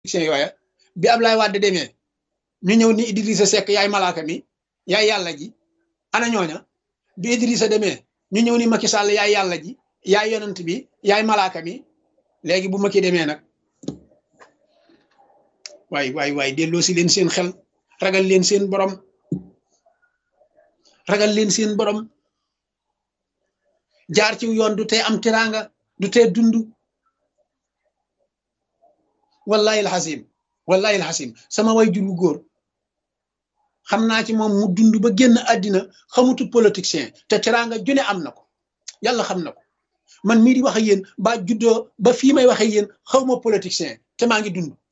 politiciens yooya bi Ablaye Wade demee ñu ñëw ni Idrissa Seck yaay malaaka mi yaay yàlla ji ana ñooña bi Idrissa demee ñu ñëw ni Macky Sall yaay yàlla ji yaay yonent bi yaay malaaka mi léegi bu Macky demee nag waay waay waay delloo si leen seen xel ragal leen seen borom ragal leen seen borom jaar ci yoon du tee am teraanga du tee dund wallahi alxasim wallahi alxasim sama way jur wu góor xam naa ci moom mu dund ba génn àddina xamutu politicien te teraanga june am na ko yàlla xam na ko man mii di wax ak yéen ba juddoo ba fii may wax ak yéen xawma politicien te maa ngi dund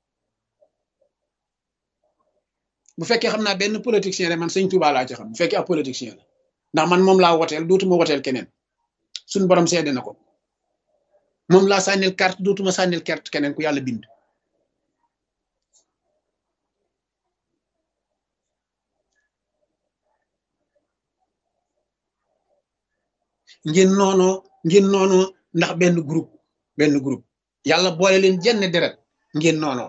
bu fekkee xam naa benn politicien rek man sëñ Touba laa ci xam bu fekkee ab politicien la ndax man moom laa woteel dootuma woteel keneen suñ borom seede na ko moom laa sànnil carte dootuma sànnil carte keneen ku yàlla bind ngeen noonoo ngeen noonoo ndax benn groupe benn groupe yàlla boole leen jenn deret ngeen noonoo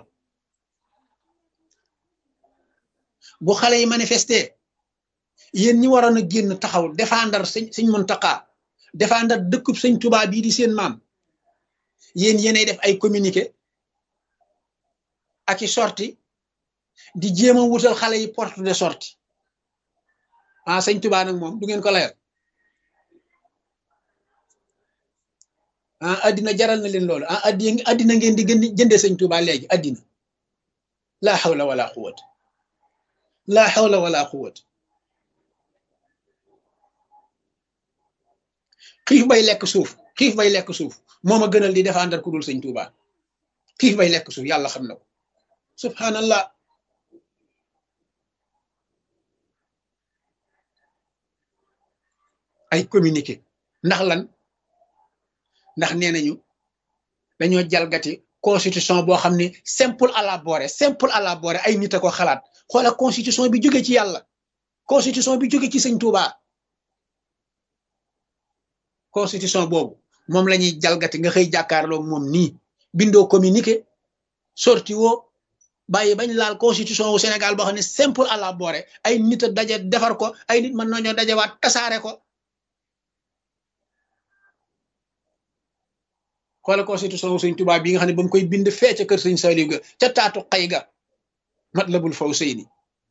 bu xale yi manifesté yéen ñi waroon a génn taxaw défendre sëñ sëñ Muntaxa défendre dëkkub sëñ Tuubaa bii di seen maam yéen yéenay def ay communiqué ak i sorti di jéem a wutal xale yi porte de sortie ah sëñ Tuubaa nag moom du ngeen ko layal ah addina jaral na leen loolu ah addi addina ngeen di gën di jëndee sëñ Tuubaa léegi addina laa xawla wala quwwata laa xawla wala quwwata xiif bay lekk suuf xiif bay lekk suuf moo ma gënal di défendre ku dul sëñ Tuubaa xiif bay lekk suuf yàlla xam na ko subhanallah ay communiqué ndax lan ndax nee nañu dañoo jalgati constitution boo xam ne simple à la boore simple à la boore ay nit a ko xalaat xoola constitution bi jóge ci yàlla constitution bi jóge ci sëñ Tuubaa constitution boobu moom la ñuy jalgati nga xëy jàkkaarloo moom nii bindoo communiqué sorti woo bàyyi bañ laal constitution wu Sénégal boo xam ne simple à la boore ay nit a daje defar ko ay nit mën nañoo dajewaat tasaare ko xoola constitution wu sëñ Tuubaa bi nga xam ne ba mu koy bind fee ca kër sëñ Saliou ga ca taatu xay ga Matlabul Fawzayni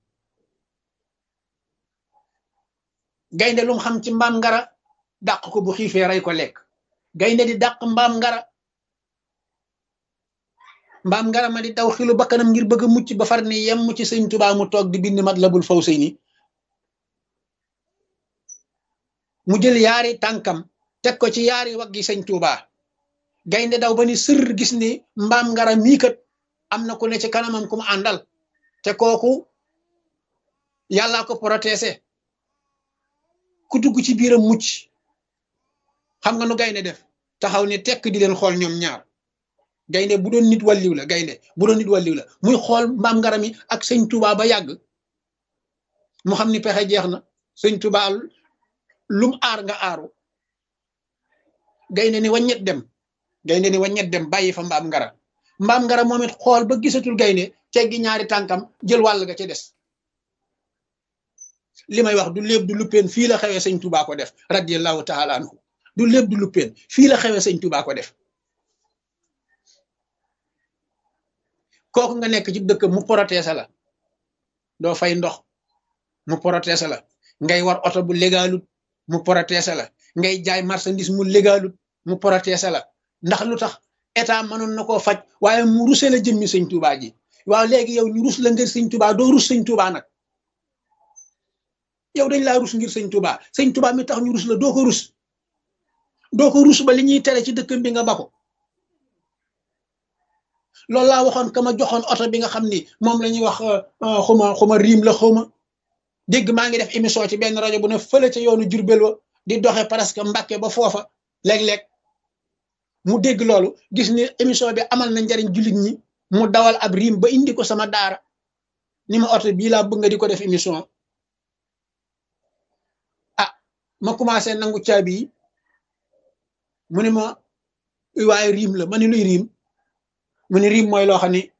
gaynde lu mu xam ci mbaam ngara dàq ko bu xiifee rey ko lekk gaynde di dàq mbaam ngara mbaam ngara ma di daw xilu bakkanam ngir bëgg a mucc ba far ni yem ci sëñ Tuubaa mu toog di bind Matlabul Fawzayni mu jël yaari tànkam teg ko ci yaari waggi sëñ Tuubaa gaynde daw ba ni sër gis ni mbaam ngara mii kat am na ku ne ci kanamam ku mu àndal te kooku yàllaa ko protésé ku dugg ci biiram mucc xam nga nu gaynde def taxaw ni tekk di leen xool ñoom ñaar gaynde bu doon nit wàlliw la gaynde bu doon nit wàlliw la muy xool mbaam ngara mi ak sëñ Tuubaa ba yàgg mu xam ni pexe jeex na sëñ Tuubaa lum aar nga aaru gaynde ni waññet dem gaynde ni waññet dem bàyyi fa mbaam ngara mbaam ngara moom it xool ba gisatul gaynde teggi ñaari tànkam jël wàll ga ca des li may wax du léeb du luppeen fii la xewee sëñ Tuubaa ko def radiyallahu taala anhu du léeb du luppeen fii la xewee sëñ Tuubaa ko def kooku nga nekk ci dëkk mu protésé la doo fay ndox mu protésé la ngay war oto bu légalut mu protésé la ngay jaay marchandise mu légalut mu protésé la ndax lu tax état mënoon na koo faj waaye mu ruse la jëmmi sëñ Tuubaa ji waaw léegi yow ñu rus la ngir sëñ Tuubaa doo rus sëñ Tuubaa nag yow dañ laa rus ngir sëñ Tuubaa sëñ Tuubaa mi tax ñu rus la doo ko rus doo ko rus ba li ñuy tere ci dëkkam bi nga ba ko loolu laa waxoon ka ma joxoon oto bi nga xam ni moom la ñuy wax xuma xuma riim la xuma dégg maa ngi def émission ci benn rajo bu ne fële ca yoonu Jurbel wa di doxe presque Mbàkke ba foofa léeg-léeg mu dégg loolu gis ni émission bi amal na njariñ jullit ñi mu dawal ab riim ba indi ko sama daara ni ma oto bii laa bëgg nga di ko def émission ah ma commencé nangu caabi yi mu ne ma waaye riim la ma ni luy riim mu ne riim mooy loo xam ni